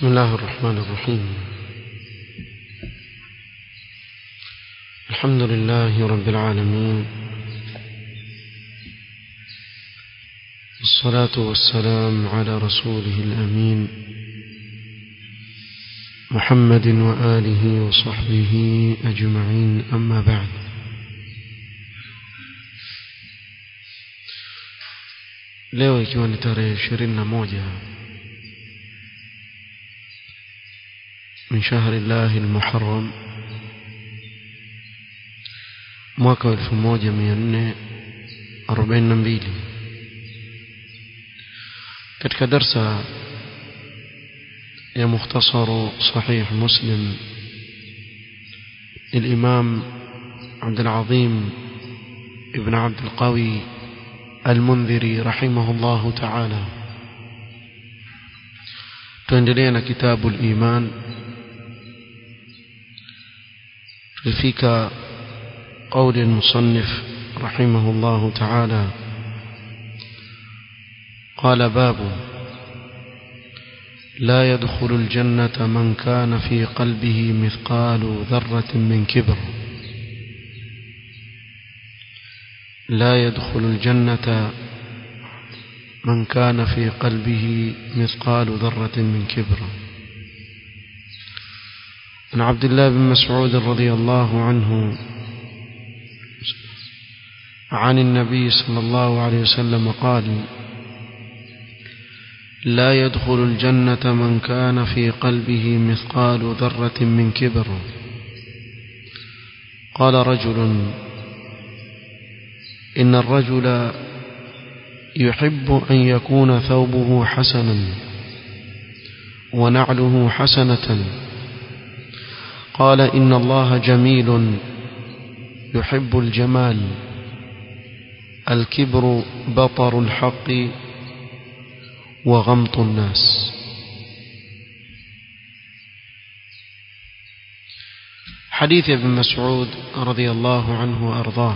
بسم الله الرحمن الرحيم الحمد لله رب العالمين والصلاة والسلام على رسوله الأمين محمد وآله وصحبه أجمعين أما بعد leo ikiwa ni tarehe ishirini na moja min shahri llahi lmuharam mwaka wa elfu moja mia nne arobaini na mbili katika darsa ya mukhtasaru sahih muslim الإمام عبد العظيم ابن عبد القوي المنذري رحمه الله تعالى تندلين كتاب الإيمان فيك قول المصنف رحمه الله تعالى قال باب لا يدخل الجنة من كان في قلبه مثقال ذرة من كبر لا يدخل الجنة من كان في قلبه مثقال ذرة من كبر عن عبد الله بن مسعود رضي الله عنه عن النبي صلى الله عليه وسلم قال لا يدخل الجنة من كان في قلبه مثقال ذرة من كبر قال رجل إن الرجل يحب أن يكون ثوبه حسنا ونعله حسنة قال إن الله جميل يحب الجمال الكبر بطر الحق وغمط الناس حديث ابن مسعود رضي الله عنه وأرضاه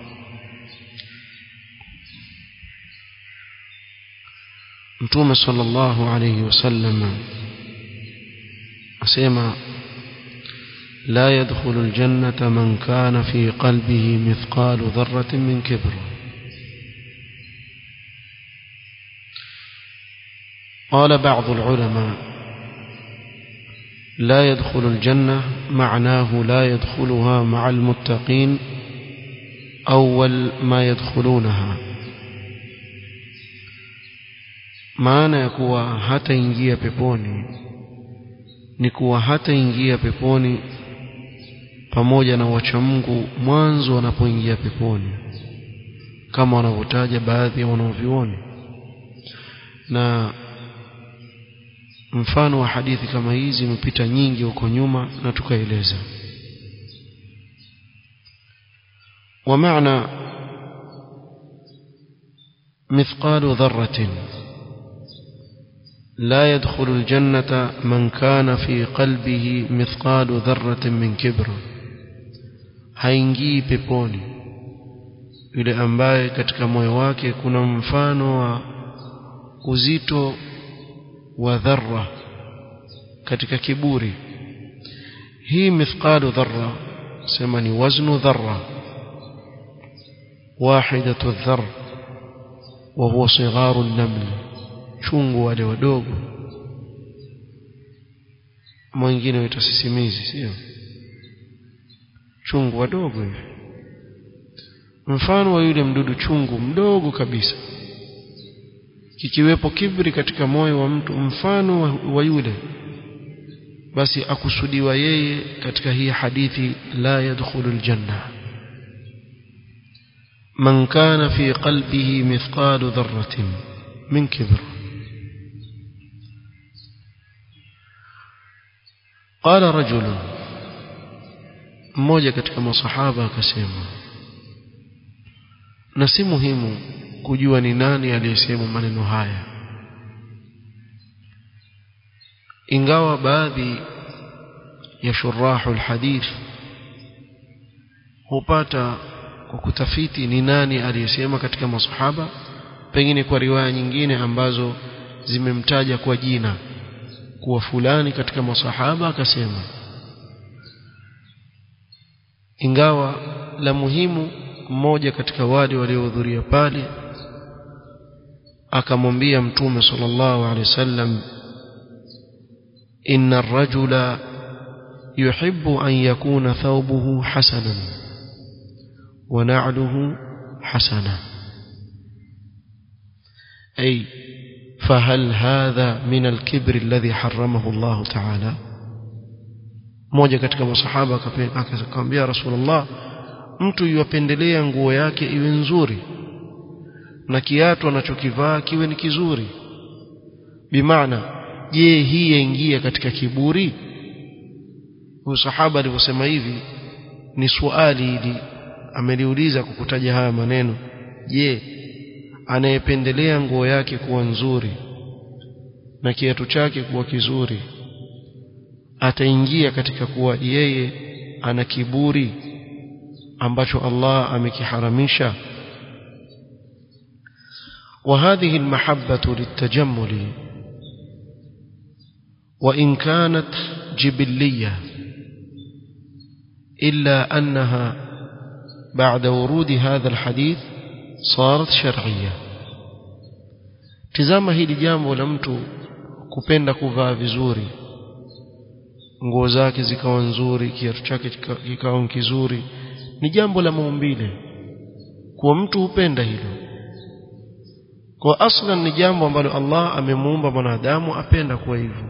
mtume sallallahu alayhi wasallam asema la yadkhulu aljannata man kana fi qalbihi mithqalu dharratin min kibr قال بعض العلماء لا يدخل الجنة معناه لا يدخلها مع المتقين أول ما يدخلونها maana ya kuwa hataingia peponi ni kuwa hataingia peponi pamoja na wachamungu mwanzo wanapoingia peponi kama wanavyotaja baadhi ya wanaovioni na mfano wa hadithi kama hizi imepita nyingi huko nyuma na tukaeleza ومعنى مثقال ذره لا يدخل الجنة من كان في قلبه مثقال ذرة من كبر haingii peponi yule ambaye katika moyo wake kuna mfano wa uzito wa dharra katika kiburi hii mithqalu dharra sema ni waznu dharra wahidatu dhar wa huwa sigharu an-naml chungu wale wadogo mwingine waitwa sisimizi sio chungu wadogo hivi mfano wa yule mdudu chungu mdogo kabisa kikiwepo kibri katika moyo wa mtu mfano wa, wa yule basi akusudiwa yeye katika hii hadithi la yadkhulu aljanna man kana fi qalbihi mithqalu dharratin min kibr qala rajulun mmoja katika masahaba akasema na si muhimu kujua ni nani aliyesema maneno haya ingawa baadhi ya shurahu alhadith hupata kwa kutafiti ni nani aliyesema katika masahaba pengine kwa riwaya nyingine ambazo zimemtaja kwa jina kuwa fulani katika masahaba akasema ingawa la muhimu mmoja katika wale waliohudhuria pale akamwambia mtume sallallahu alaihi wasallam inna ar-rajula yuhibbu an yakuna thawbuhu hasanan wa na'luhu hasana ay فهل هذا من الكبر الذي حرمه الله تعالى mmoja katika masahaba akamwambia rasulullah mtu yuwapendelea nguo yake iwe nzuri na kiatu anachokivaa kiwe ni kizuri bimaana je hii yaingia katika kiburi huyo sahaba alivyosema hivi ni swali hili ameliuliza kukutaja haya maneno je anayependelea nguo yake kuwa nzuri na kiatu chake kuwa kizuri ataingia katika kuwa yeye ana kiburi ambacho Allah amekiharamisha وهذه المحبة للتجمل وإن كانت جبلية إلا أنها بعد ورود هذا الحديث صارت شرعية tizama hili jambo la mtu kupenda kuvaa vizuri nguo zake zikawa nzuri kiatu chake kikawa kizuri ni jambo la maumbile kwa mtu hupenda hilo kwa aslan ni jambo ambalo Allah amemuumba mwanadamu apenda kuwa hivyo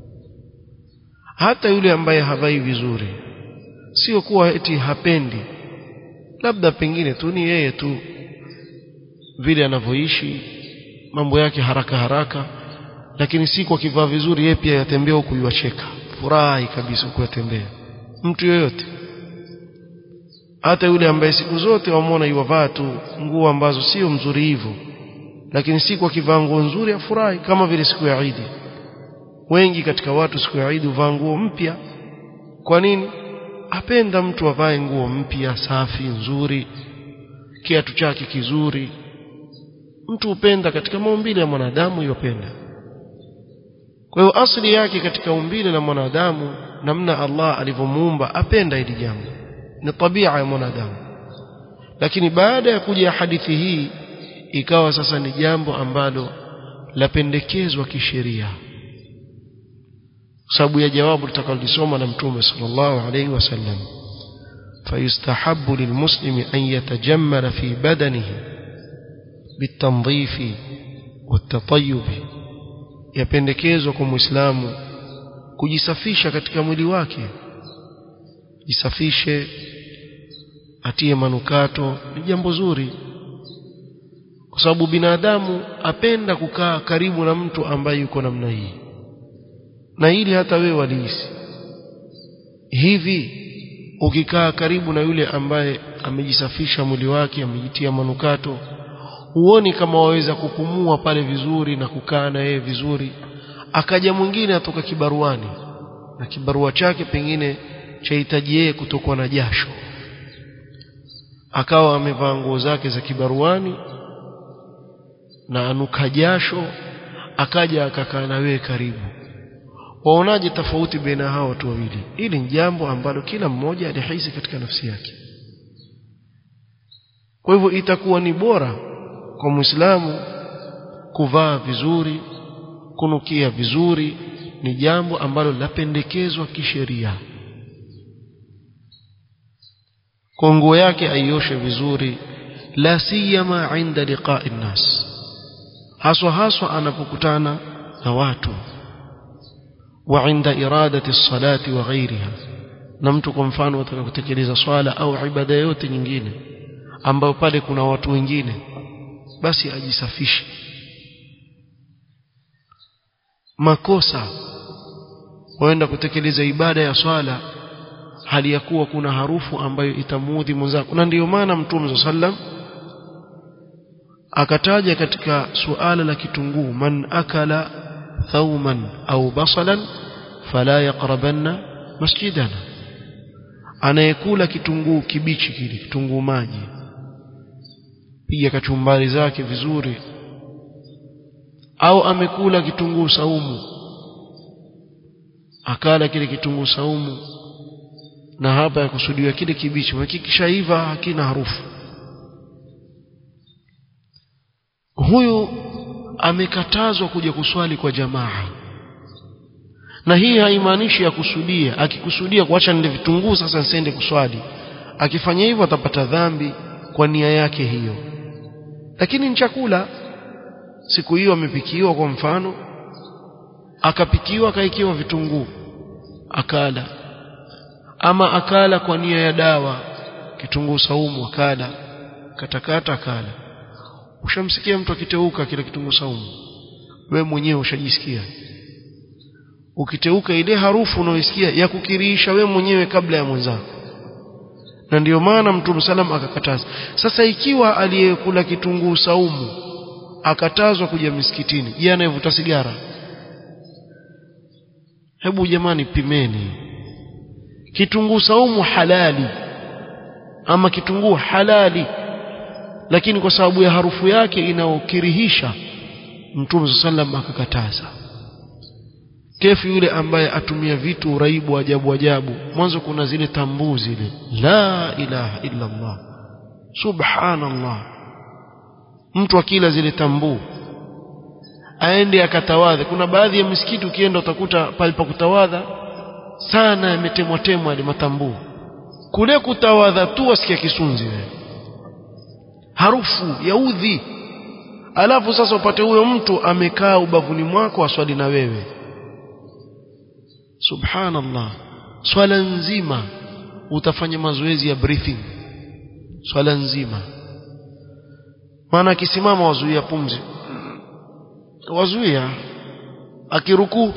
hata yule ambaye havai vizuri sio kuwa eti hapendi labda pengine tu ni yeye tu vile anavyoishi mambo yake haraka haraka lakini siku akivaa vizuri yeye pia yatembea huku yuacheka furahi kabisa huku yatembea mtu yoyote hata yule ambaye siku zote wamwona yuwavaa tu nguo ambazo sio mzuri hivyo lakini siku akivaa nguo nzuri afurahi kama vile siku ya Eid wengi katika watu siku ya Eid huvaa nguo mpya kwa nini apenda mtu avae nguo mpya safi nzuri kiatu chake kizuri mtu upenda katika maumbile ya mwanadamu yopenda kwa hiyo asili yake katika umbile la mwanadamu namna Allah alivyomuumba apenda hili jambo ni tabia ya mwanadamu lakini baada ya kuja hadithi hii ikawa sasa ni jambo ambalo lapendekezwa kisheria sababu ya jawabu tutakalolisoma na mtume sallallahu alaihi wasallam فيستحب للمسلم أن يتجمل في بدنه بالتنظيف والتطيب yapendekezwa kwa muislamu kujisafisha katika mwili wake jisafishe atie manukato ni jambo zuri kwa sababu binadamu apenda kukaa karibu na mtu ambaye yuko namna hii na hili hata wewe walihisi hivi ukikaa karibu na yule ambaye amejisafisha mwili wake amejitia manukato huoni kama waweza kupumua pale vizuri na kukaa na yeye vizuri akaja mwingine atoka kibaruani na kibarua chake pengine chahitaji yeye kutokwa na jasho akawa amevaa nguo zake za kibaruani na anuka jasho akaja akakaa na wewe karibu waonaje tofauti baina hao watu wawili hili ni jambo ambalo kila mmoja alihisi katika nafsi yake kwa hivyo itakuwa ni bora kwa muislamu kuvaa vizuri kunukia vizuri ni jambo ambalo lapendekezwa kisheria kwa nguo yake aioshe vizuri la siyama inda liqa'i nnas haswa haswa anapokutana na watu wa inda iradati salati wa ghairiha na mtu kwa mfano ataka kutekeleza swala au ibada yote nyingine ambayo pale kuna watu wengine basi ajisafishe makosa waenda kutekeleza ibada ya swala hali ya kuwa kuna harufu ambayo itamuudhi mwenzako na ndiyo maana mtume sallam akataja katika suala la kitunguu man akala thauman au basalan fala yaqrabanna masjidana anayekula kitunguu kibichi kile kitunguu maji piga kachumbari zake vizuri au amekula kitunguu saumu akala kile kitunguu saumu na hapa yakusudiwa kile kibichi kikishaiva hakina harufu huyu amekatazwa kuja kuswali kwa jamaa na hii haimaanishi ya kusudia akikusudia kuacha nile vitunguu sasa nsiende kuswali akifanya hivyo atapata dhambi kwa nia yake hiyo lakini ni chakula siku hiyo amepikiwa kwa mfano akapikiwa akaikiwa vitunguu akala ama akala kwa nia ya dawa kitunguu saumu akala katakata akala ushamsikia mtu akiteuka kile kitunguu saumu we mwenyewe ushajisikia ukiteuka ile harufu unayoisikia ya kukiriisha we mwenyewe kabla ya mwenzako na ndiyo maana mtume salam akakataza sasa ikiwa aliyekula kitunguu saumu akatazwa kuja misikitini je anayevuta sigara hebu jamani pimeni kitunguu saumu halali ama kitunguu halali lakini kwa sababu ya harufu yake inaokirihisha mtume sallam akakataza kefu yule ambaye atumia vitu uraibu ajabu ajabu mwanzo kuna zile tambuu zile la ilaha illa Allah subhanallah mtu akila zile tambuu aende akatawadhe kuna baadhi ya misikiti ukienda utakuta palipa kutawadha sana yametemwa temwa yale matambuu kule kutawadha tu wasikia kisunzi wewe harufu ya udhi alafu sasa upate huyo mtu amekaa ubavuni mwako aswali na wewe subhanallah swala nzima utafanya mazoezi ya breathing swala nzima maana akisimama wazuia pumzi wazuia akirukuu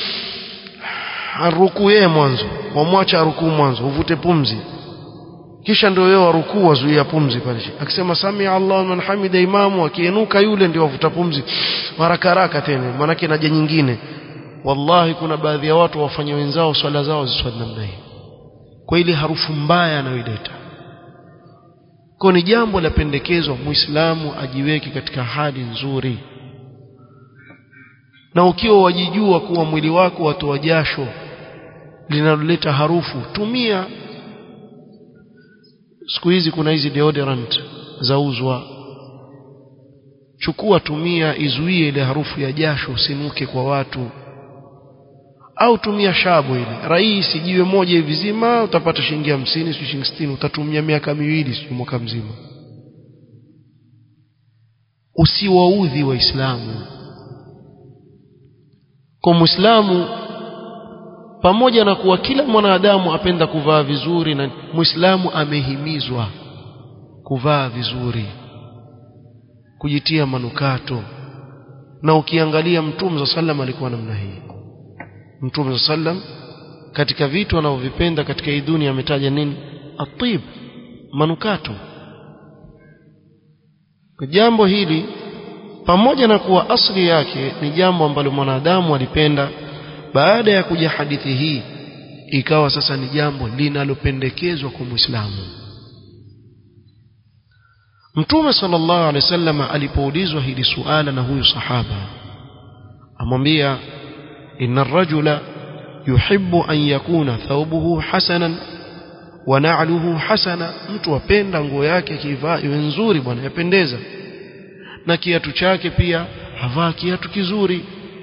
arukuu yeye mwanzo wamwacha arukuu mwanzo uvute pumzi kisha ndio yeye warukuu wazuia pumzi pale akisema samia Allah man hamida imamu akienuka yule ndio wavuta pumzi haraka haraka tena maanake naja nyingine wallahi kuna baadhi ya watu wafanya wenzao swala zao ziswali namna hii kwa ile harufu mbaya anayoileta kwa ni jambo la pendekezwa muislamu ajiweke katika hali nzuri na ukiwa wajijua kuwa mwili wako watoa jasho linaloleta harufu tumia siku hizi kuna hizi deodorant zauzwa chukua tumia izuie ile harufu ya jasho usinuke kwa watu au tumia shabu ile rahisi jiwe moja hivi zima utapata shilingi hamsini sio shilingi sitini utatumia miaka miwili sio mwaka mzima usiwaudhi waislamu kwa muislamu pamoja na kuwa kila mwanadamu apenda kuvaa vizuri na muislamu amehimizwa kuvaa vizuri kujitia manukato na ukiangalia mtume za sallam alikuwa namna hii mtume za sallam katika vitu anavyovipenda katika hii dunia ametaja nini atib manukato kwa jambo hili pamoja na kuwa asli yake ni jambo ambalo mwanadamu alipenda baada ya kuja hadithi hii ikawa sasa ni jambo linalopendekezwa kwa Muislamu Mtume sallallahu alaihi wasallam alipoulizwa hili suala na huyu sahaba amwambia inna ar-rajula yuhibbu an yakuna thawbuhu hasanan wa na'luhu hasana mtu apenda nguo yake kivaa iwe nzuri bwana yapendeza na kiatu chake pia havaa kiatu kizuri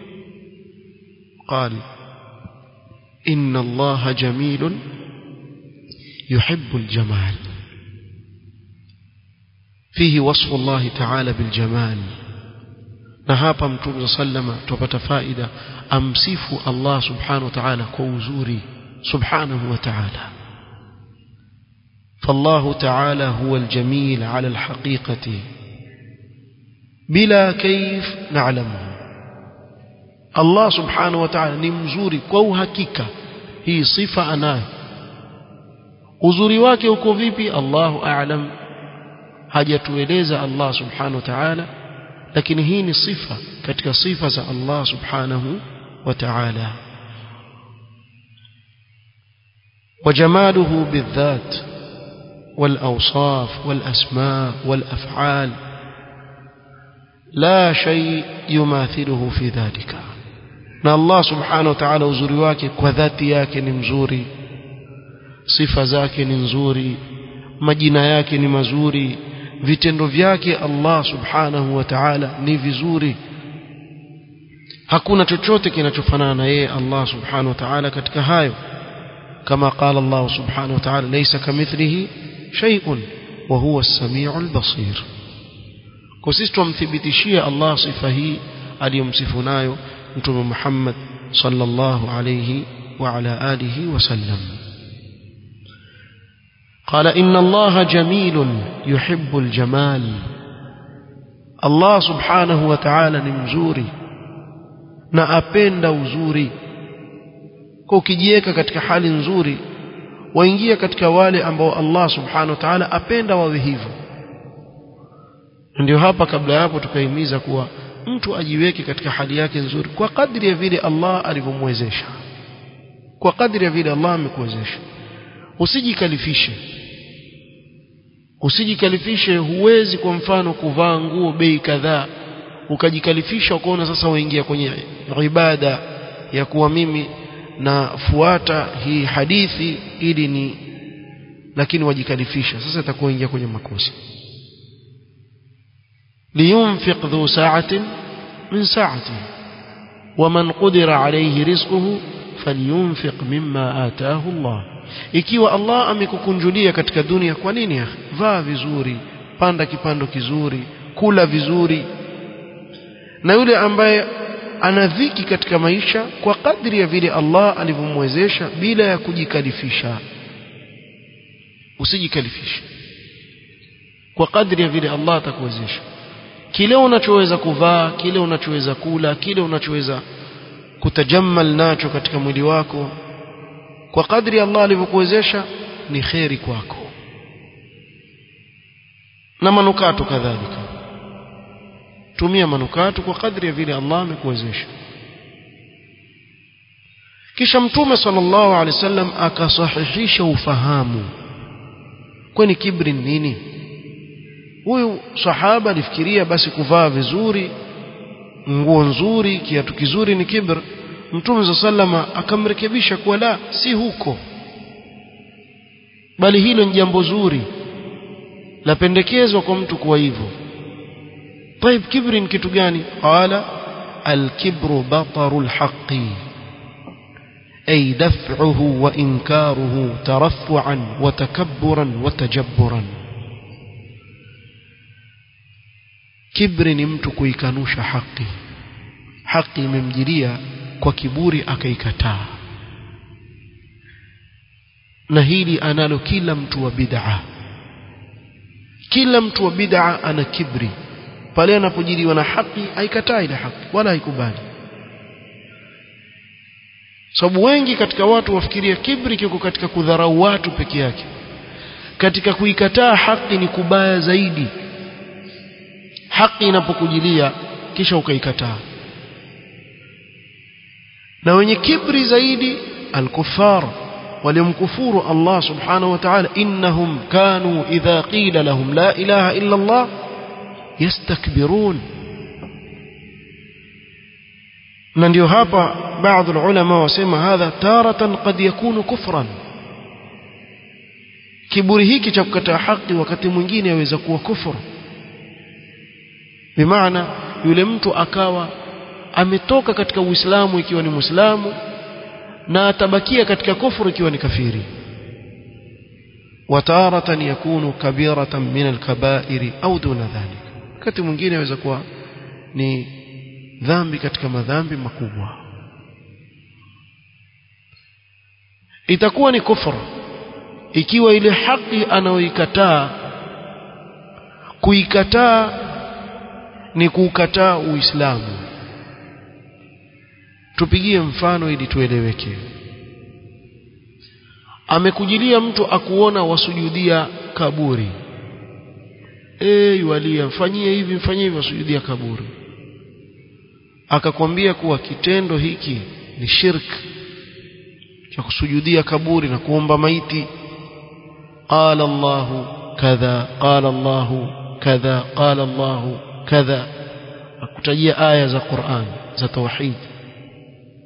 قال إن الله جميل يحب الجمال فيه وصف الله تعالى بالجمال نهابا متوم صلى تبت فائدة أمسيف الله سبحانه وتعالى كوزوري سبحانه وتعالى فالله تعالى هو الجميل على الحقيقة بلا كيف نعلمه Allah subhanahu wa ta'ala ni mzuri kwa uhakika hii sifa anayo uzuri wake uko vipi Allahu a'lam hajatueleza Allah subhanahu wa ta'ala lakini hii ni sifa katika sifa za Allah subhanahu wa ta'ala وجماله بالذات والأوصاف والأسماء والأفعال لا شيء يماثله في ذلك na Allah subhanahu wa ta'ala uzuri wake kwa dhati yake ni mzuri sifa zake ni nzuri majina yake ni mazuri vitendo vyake Allah subhanahu wa ta'ala ni vizuri hakuna chochote kinachofanana na yeye Allah subhanahu wa ta'ala katika hayo kama qala Allah subhanahu wa ta'ala laysa kamithlihi shay'un wa huwa as-sami'ul basir kwa sisi tumthibitishia Allah sifa hii aliyomsifu nayo mtume Muhammad sallallahu alayhi wa ala alihi wasallam قال إن الله جميل يحب الجمال الله سبحانه وتعالى نمزوري na apenda uzuri kwa ukijiweka katika hali nzuri waingia katika wale ambao Allah subhanahu wa ta'ala apenda wawe hivyo ndio hapa kabla hapo tukahimiza kuwa mtu ajiweke katika hali yake nzuri kwa kadri ya vile Allah alivyomwezesha kwa kadri ya vile Allah amekuwezesha usijikalifishe usijikalifishe huwezi kwa mfano kuvaa nguo bei kadhaa ukajikalifisha ukaona sasa waingia kwenye ibada ya kuwa mimi nafuata hii hadithi ili ni lakini wajikalifisha sasa itakuwa ingia kwenye makosa liyunfiq dhu sa'atin min sa'atihi ومن قدر عليه رزقه فلينفق مما آتاه الله ikiwa Allah amekukunjulia katika dunia kwa nini ya vaa vizuri panda kipando kizuri kula vizuri na yule ambaye ana dhiki katika maisha kwa kadri ya vile Allah alivyomwezesha bila ya kujikalifisha usijikalifishe kwa kadri ya vile Allah atakuwezesha kile unachoweza kuvaa kile unachoweza kula kile unachoweza kutajammal nacho katika mwili wako kwa kadri Allah alivyokuwezesha ni kheri kwako na manukato kadhalika tumia manukato kwa kadri ya vile Allah amekuwezesha kisha mtume sallallahu alaihi wasallam akasahihisha ufahamu kwani kibri nini huyu sahaba alifikiria basi kuvaa vizuri nguo nzuri kiatu kizuri ni kibr mtume sallama akamrekebisha kuwa la si huko bali hilo ni jambo zuri lapendekezwa kwa mtu kuwa hivyo طيب kibri ni kitu gani qala الكبر بطر الحق أي دفعه وإنكاره ترفعا وتكبرا وتجبرا kibri ni mtu kuikanusha haki haki imemjilia kwa kiburi akaikataa na hili analo kila mtu wa bid'a kila mtu wa bid'a ana kibri pale anapojiliwa na haki haikataa ile haki wala haikubali sababu wengi katika watu wafikiria kibri kiko katika kudharau watu peke yake katika kuikataa haki ni kubaya zaidi haki inapokujilia kisha ukaikataa na wenye kibri zaidi alkufar waliomkufuru Allah subhanahu wa ta'ala innahum kanu idha qila lahum la ilaha illa Allah yastakbirun na ndio hapa baadhi ulama wasema hadha taratan qad yakunu kufran kiburi hiki cha kukataa haki wakati mwingine yaweza kuwa kufuru bimaana yule mtu akawa ametoka katika uislamu ikiwa ni muislamu na atabakia katika kufuru ikiwa ni kafiri wataratan yakunu kabiratan min alkabairi au duna dhalik wakati mwingine aweza kuwa ni dhambi katika madhambi makubwa itakuwa ni kufuru ikiwa ile haki anayoikataa kuikataa ni kuukataa uislamu tupigie mfano ili tueleweke amekujilia mtu akuona wasujudia kaburi eh walia mfanyie hivi mfanyie hivi wasujudia kaburi akakwambia kuwa kitendo hiki ni shirk cha kusujudia kaburi na kuomba maiti qala Allahu kadha qala Allahu kadha qala Allahu kadha akutajia aya za Qur'an za tauhid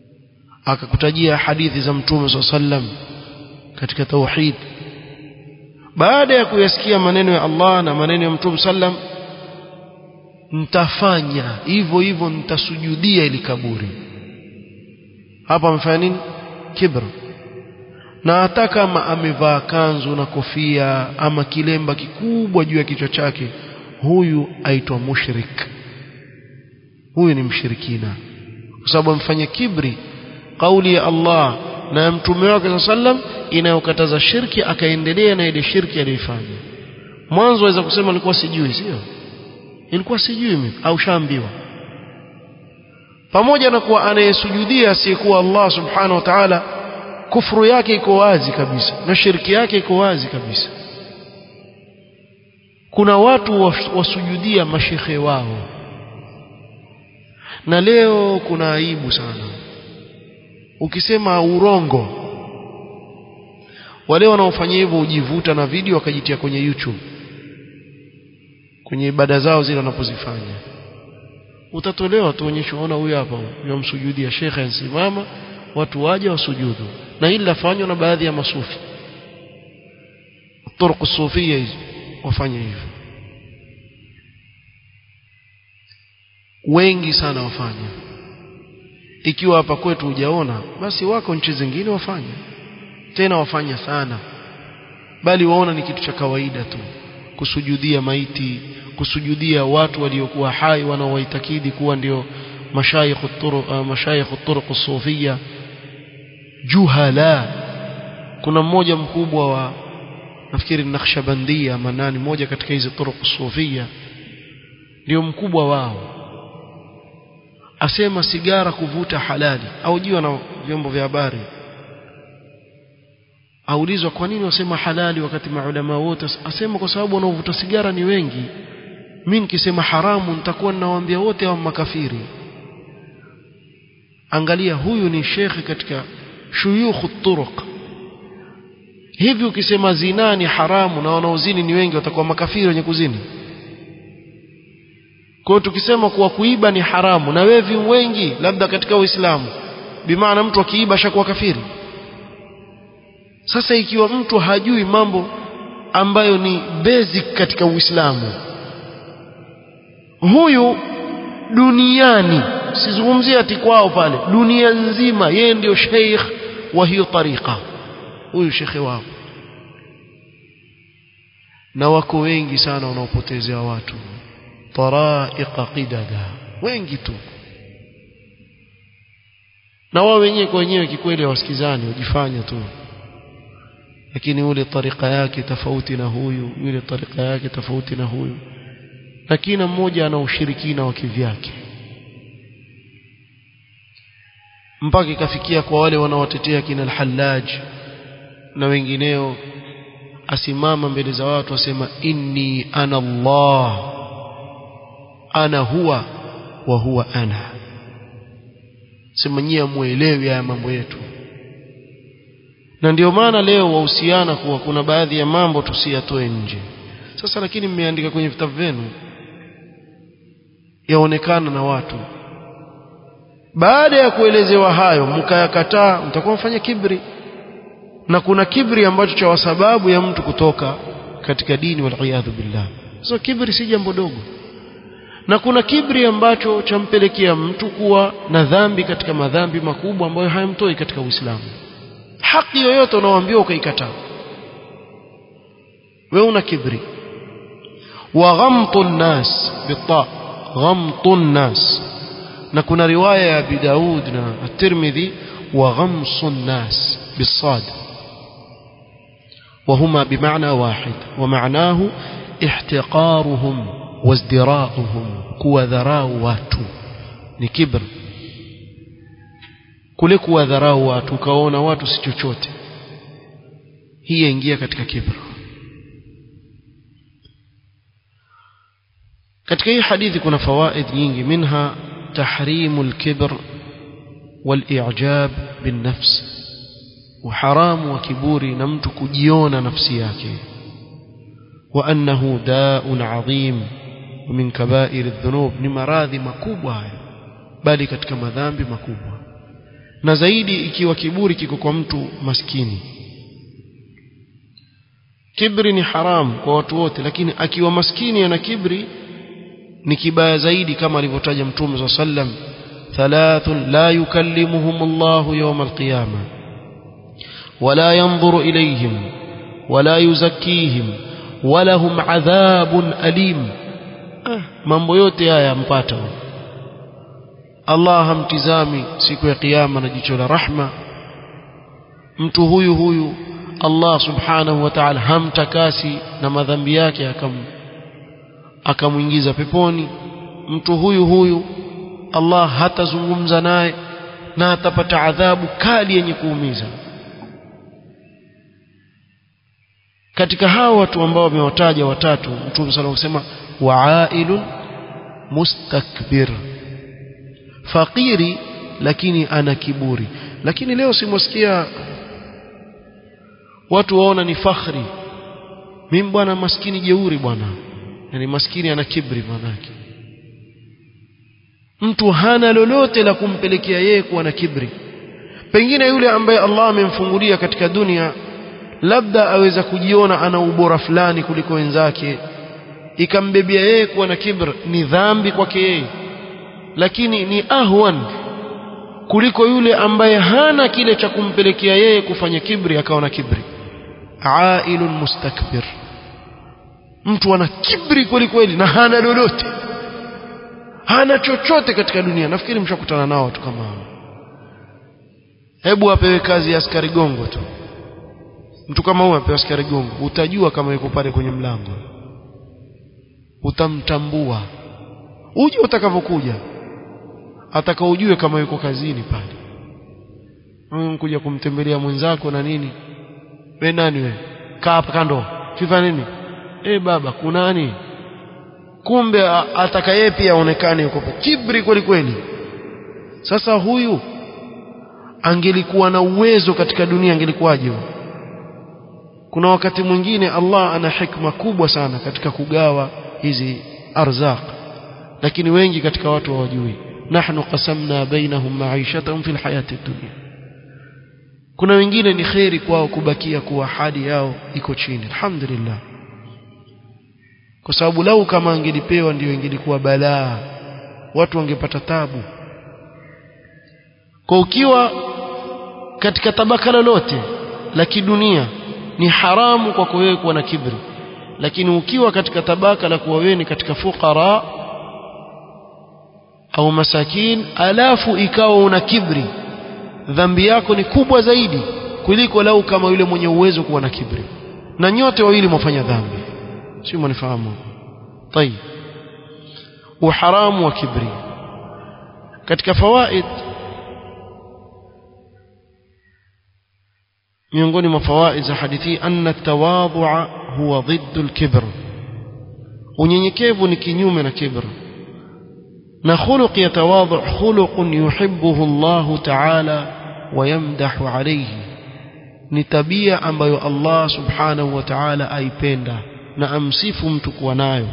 akakutajia hadithi za mtume swalla sallam katika tauhid baada ya kuyasikia maneno ya Allah na maneno ya mtume sallam nitafanya hivyo hivyo nitasujudia ili kaburi hapa amefanya nini kibra na hata kama amevaa kanzu na kofia ama kilemba kikubwa juu ya kichwa chake huyu aitwa mushrik huyu ni mshirikina kwa sababu amfanya kibri kauli ya Allah na ya mtume wake sallam inayokataza shirki akaendelea na ile shirki aliyoifanya mwanzo aweza kusema alikuwa sijui sio ilikuwa sijui mimi au shaambiwa pamoja na kuwa anayesujudia asiyekuwa Allah subhanahu wa ta'ala kufuru yake iko wazi kabisa na shirki yake iko wazi kabisa kuna watu wasujudia mashekhe wao na leo kuna aibu sana ukisema urongo wale wanaofanya hivyo hujivuta na video wakajitia kwenye YouTube kwenye ibada zao zile wanapozifanya utatolewa tuonyeshwe ona huyu hapa yamsujudia shekhe ansimama watu waje wasujudu na hili lafanywa na baadhi ya masufi turuku sufia hizi wafanye hivyo wengi sana wafanya ikiwa hapa kwetu hujaona basi wako nchi zingine wafanya tena wafanya sana bali waona ni kitu cha kawaida tu kusujudia maiti kusujudia watu waliokuwa hai wanaowaitakidi kuwa ndio mashayikh turuq uh, mashayikh turuq sufia juhala kuna mmoja mkubwa wa nafikiri Nakhshabandia manani moja katika hizi turuq sufia ndio mkubwa wao asema sigara kuvuta halali au jiwa na vyombo vya habari aulizwa kwa nini wasema halali wakati maulama wote asema kwa sababu wanaovuta sigara ni wengi mimi nikisema haramu nitakuwa ninawaambia wote hao makafiri angalia huyu ni shekhi katika shuyukh turuq hivi ukisema zina ni haramu na wanaozini ni wengi watakuwa makafiri wenye kuzini kwa hiyo tukisema kuwa kuiba ni haramu na wevi wengi labda katika Uislamu bimaana mtu akiiba ashakuwa kafiri sasa ikiwa mtu hajui mambo ambayo ni basic katika Uislamu huyu duniani sizungumzie ati kwao pale dunia nzima yeye ndio sheikh wa hiyo tariqa huyu shekhe wao na wako wengi sana wanaopotezea watu taraiqa qidada wengi tu na wao wenyewe kwa wenyewe kikweli hawasikizani wajifanya tu lakini ule tarika yake tofauti na huyu yule tarika yake tofauti na huyu na kila mmoja ana ushirikina wa kivyake mpaka ikafikia kwa wale wanaowatetea kina al-Hallaj na wengineo asimama mbele za watu asema inni ana Allah ana huwa wa huwa ana sema nyie muelewi haya mambo yetu na ndio maana leo wahusiana kuwa kuna baadhi ya mambo tusiyatoe nje sasa lakini mmeandika kwenye vitabu vyenu yaonekana na watu baada ya kuelezewa hayo mkayakataa mtakuwa mfanya kibri na kuna kibri ambacho cha sababu ya mtu kutoka katika dini waliyadhu billah so kibri si jambo dogo na kuna kibri ambacho champelekea mtu kuwa na dhambi katika madhambi makubwa ambayo hayamtoi katika Uislamu haki yoyote unaoambiwa ukaikataa wewe una kibri wa ghamtu nnas bita ghamtu nnas na kuna riwaya ya Abi Daud na At-Tirmidhi wa ghamsu nnas bisad وهما بمعنى واحد ومعناه احتقارهم وازدراؤهم كوذراء watu ni kibr kule kuwadharau watu ukaona watu si chochote hii yaingia katika kibr katika hii hadithi kuna fawaid nyingi minha tahrimu al-kibr wal-i'jab bin-nafs uharamu wa kiburi na mtu kujiona nafsi yake wa annahu da'un 'adhim min kaba'ir adh-dhunub ni maradhi makubwa haya bali katika madhambi makubwa na zaidi ikiwa kiburi kiko kwa mtu maskini kibri ni haram kwa watu wote lakini akiwa maskini ana kibri ni kibaya zaidi kama alivyotaja mtume صلى sallam thalathun la yukallimuhum Allah yawm al-qiyamah wala yanzuru ilayhim wala yuzakkihim walahum adhabun alim ah, mambo yote haya yampata Allah hamtizami siku ya kiyama na jicho la rahma mtu huyu huyu Allah subhanahu wa ta'ala hamtakasi na madhambi yake akam akamwingiza peponi mtu huyu huyu Allah hatazungumza naye na atapata adhabu kali yenye kuumiza katika hao watu ambao wamewataja watatu mtume sana kusema waailun mustakbir fakiri lakini ana kiburi lakini leo simwasikia watu waona ni fakhri mimi bwana maskini jeuri bwana yani maskini ana kibri manake mtu hana lolote la kumpelekea yeye kuwa na kibri pengine yule ambaye Allah amemfungulia katika dunia labda aweza kujiona ana ubora fulani kuliko wenzake ikambebea yeye kuwa na kibr ni dhambi kwake yeye lakini ni ahwan kuliko yule ambaye hana kile cha kumpelekea yeye kufanya kibri akawa na kibri ailun mustakbir mtu ana kibri kweli kweli na hana lolote hana chochote katika dunia nafikiri mshakutana nao watu kama hao hebu apewe kazi ya askari gongo tu mtu kama huyo apewa askari gongo utajua kama yuko pale kwenye mlango utamtambua uje utakavyokuja atakaujue kama yuko kazini pale mm, kuja kumtembelea mwenzako na nini we nani we kaa hapa kando fifa nini eh baba kunani kumbe ataka yeye pia aonekane yuko kibri kweli kweli sasa huyu angelikuwa na uwezo katika dunia angelikuwaje kuna wakati mwingine Allah ana hikma kubwa sana katika kugawa hizi arzaq lakini wengi katika watu hawajui nahnu qasamna bainahum ma'ishatahum fil hayati dunya kuna wengine ni kheri kwao kubakia kuwa hali yao iko chini alhamdulillah kwa sababu lau kama angelipewa ndio ingelikuwa balaa watu wangepata tabu kwa ukiwa katika tabaka lolote la kidunia ni haramu kwako wewe kuwa na kibri lakini ukiwa katika tabaka la kuwa wewe ni katika fuqara au masakin alafu ikawa una kibri dhambi yako ni kubwa zaidi kuliko lau kama yule mwenye uwezo kuwa na kibri na nyote wawili mwafanya dhambi sio mnifahamu طيب uharamu wa kibri katika fawaid miongoni mwa fawaid za hadithi anna tawadhu'a huwa ضد الكبر unyenyekevu ni kinyume na kibr na khuluq ya tawadhu khuluqun yuhibbuhu Allah ta'ala wa yamdahu alayhi ni tabia ambayo Allah subhanahu wa ta'ala aipenda na amsifu mtu kuwa nayo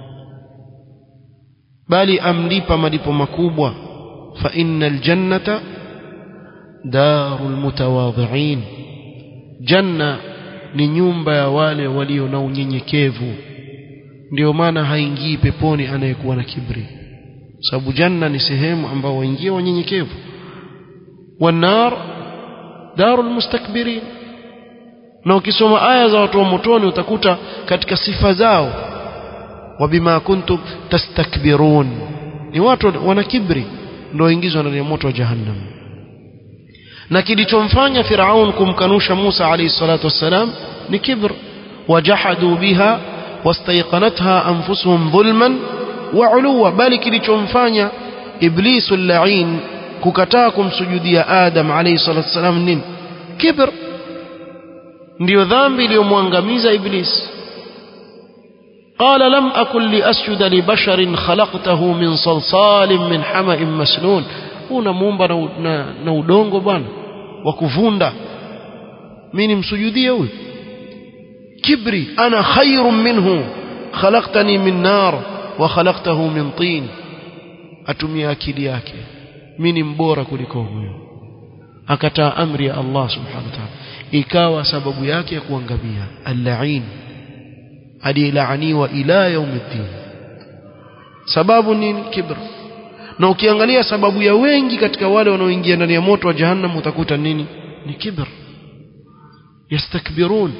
bali amlipa malipo makubwa fa innal jannata darul mutawadhi'in janna ni nyumba ya wale walio na unyenyekevu ndio maana haingii peponi anayekuwa na kibri sababu janna ni sehemu ambao waingia wanyenyekevu wanar darul mustakbirin na ukisoma aya za watu wa motoni utakuta katika sifa zao wabima kuntum tastakbirun ni watu wana kibri ndio waingizwa ndani ya moto wa jahannam na kilichomfanya Firaun kumkanusha Musa alayhi salatu wassalam ni kibr wajahadu biha wastayqanatha anfusuhum dhulman wa uluwa bali kilichomfanya iblisu al-la'in kukataa kumsujudia Adam alayhi salatu wassalam nini kibr ndio dhambi iliyomwangamiza iblis قال لم أكن لأسجد لبشر خلقته من صلصال من حمأ مسنون unamuumba na, na, na udongo bwana wa kuvunda mimi nimsujudie huyu kibri ana khairun minhu khalaqtani min nar wa khalaqtahu min tin atumia akili yake mimi ni mbora kuliko huyo akataa amri ya Allah subhanahu wa ta'ala ikawa sababu yake ya kuangamia al-la'in aliyelaaniwa ila yaumiddin sababu nini kibr na ukiangalia sababu ya wengi katika wale wanaoingia ndani ya moto wa jahannam utakuta nini ni kibr yastakbirun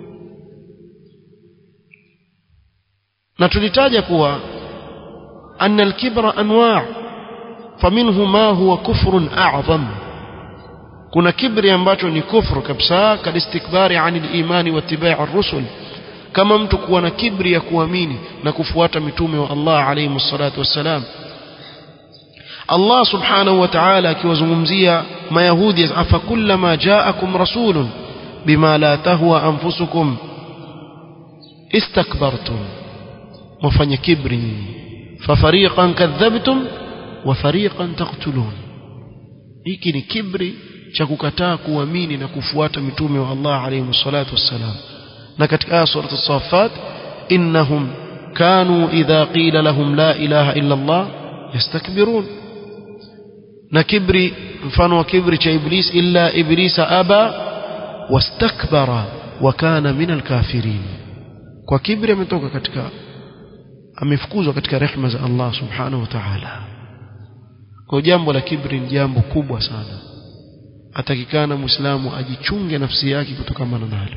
na tulitaja kuwa anna al-kibra anwa' faminhu ma huwa kufrun a'zam kuna kibri ambacho ni kufru kabisa kalistikbari anil imani wa ittibai' ar-rusul kama mtu kuwa na kibri ya kuamini na kufuata mitume wa Allah alayhi salatu wassalam Allah subhanahu wa ta'ala akiwazungumzia mayahudi afa kullama ja'akum rasulun bima la tahwa anfusukum istakbartum mfanye kibri nyinyi fafariqan kadhabtum wa fariqan taqtulun hiki ni kibri cha kukataa kuamini na kufuata mitume wa Allah alayhi salatu wassalam na katika aya sura as-saffat innahum kanu idha qila lahum la ilaha illa Allah yastakbirun na kibri mfano wa kibri cha iblis illa iblisa aba wastakbara wa kana min alkafirin kwa kibri ametoka katika amefukuzwa katika rehema za Allah subhanahu wa ta'ala kwa jambo la kibri ni jambo kubwa sana atakikana muislamu ajichunge nafsi yake kutokana nalo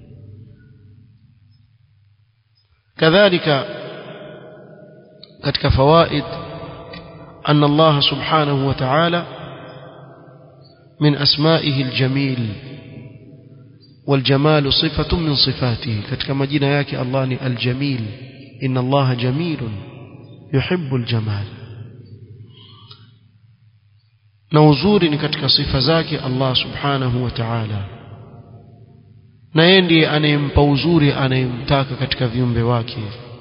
kadhalika katika fawaid أن الله سبحانه وتعالى من أسمائه الجميل والجمال صفة من صفاته كما جينا ياك الله الجميل إن الله جميل يحب الجمال نوزور كتك صفة ذاك الله سبحانه وتعالى na yeye ndiye anayempa uzuri anayemtaka katika viumbe wake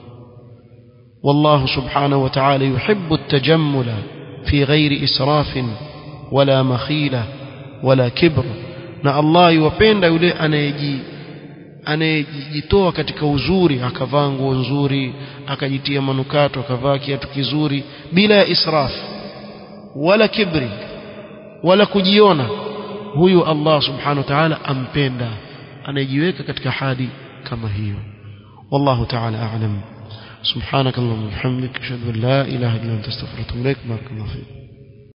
والله سبحانه وتعالى يحب التجمل في غير إسراف ولا مخيلة ولا كبر na Allah yuwapenda yule anayeji anayejitoa katika uzuri akavaa nguo nzuri akajitia manukato akavaa kiatu kizuri bila ya israf wala kibri wala kujiona huyu Allah subhanahu wa ta'ala ampenda anayejiweka katika hali kama hiyo wallahu ta'ala a'lam سبحانك اللهم وبحمدك اشهد ان لا اله الا انت استغفرك واتوب اليك بارك الله فيك